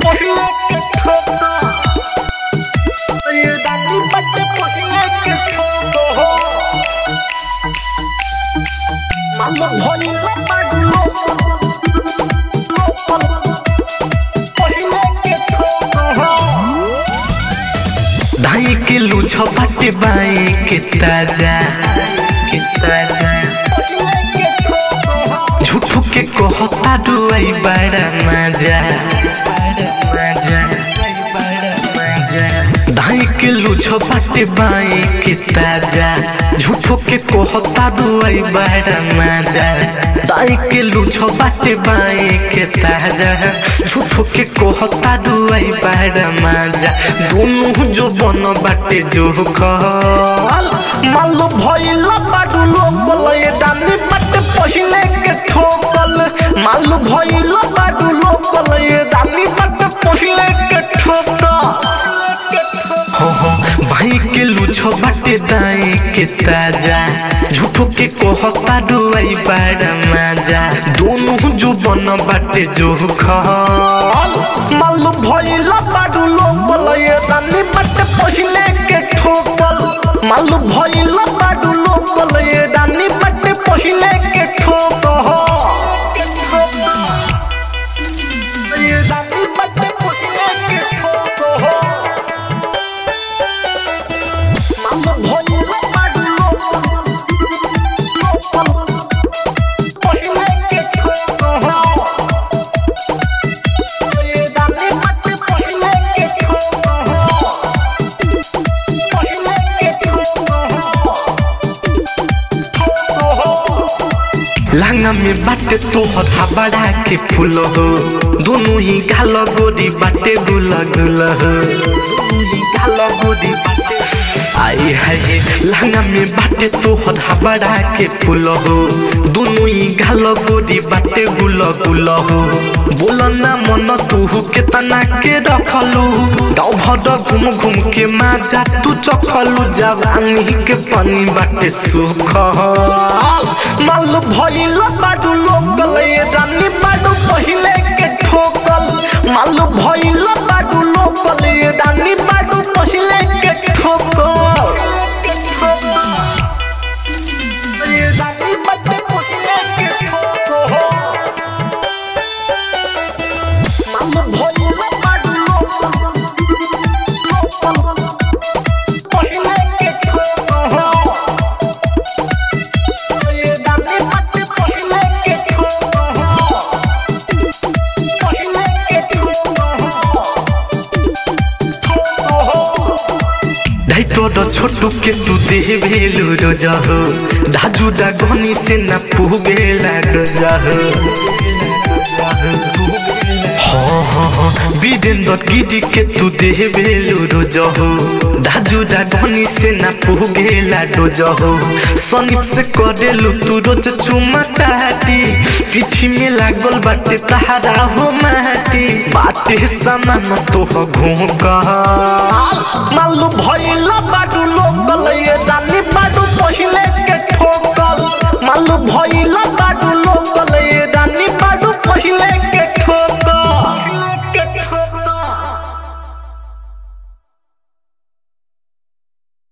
पहिले के ठोका ये दादी बट पहिले के ठोको हो मालो भइला बाडलो लोकल पहिले के ठोको हो धाई के लूछ बाटे बाई के ताजा के ताजा पहिले के ठोको हो झूठू के कहता डुआई बड़ा मजा मजा धाई के लूछ बाटे बाई के ताजा झूठो के कहता डुआई बड़ा मजा दाई के लूछ बाटे बाई के ताजा झूठो के कहता डुआई बड़ा मजा दोनों जो बन बाटे जो खल मालो भइला बाडू लोकल ये दानी बट पहिले के ठोकल मालो भइला बाडू लोकल ये दानी बट पहिले के ठोकल हो हो भाई के लूछो बाटे दाई के ताजा झूठो के कहता डुआई बड़ा मजा दोनों जो बन बाटे जो खल मालो भइला बाडू लोकल ये दानी बट पहिले के ठोकल मालो भइला बाडू लोकल ये दानी बट पहिले के ठोकल ये दानी बट पहिले के ठोकल मालो भइला बाडू लोकल पहिले के ठोकल ये दानी बट पहिले के ठोकल पहिले के ठोकल लांगा में बाटे तो हथा बड़ा के फूल हो दोनों ही गाल गोरी बाटे गुल गुल हो दोनों ही गाल गोरी बाटे आई हाय लांगा में बाटे तो हथा बड़ा के फूल हो दोनों ही गाल गोरी बाटे गुल गुल हो बोल ना मन तू के तना के रखलू गाँव भर घूम घूम के माजा तू चखलू जवानी के पानी बाटे सुख मालू भइल बाडू लोकल ये रानी बाडू पहिले के ठोकल मालू भइल बाडू लोकल ये रानी बाडू पहिले के ठोकल ये रानी बाडू पहिले के ठोकल मालू भइल बाडू लोकल पहिले के ठोकल ये दादी बट पहिले के ठोकल पहिले के ठोकल ढाई तोर छोटू के तू देह भेलू रोजा हो धाजू डागनी से न पुगेला रोजा हो हाँ हाँ हाँ वीरेंद्र गिरी के तू देह भेलू रोजा हो धाजू डागनी से न पुगेला रोजा हो सनीप से करेलू तू रोज चुमा चाहती पीठी में लागल बाटे तहारा हो माटी बाटे समान तो हो घूम मालू भइल बाडू लोकल ये दानी बाडू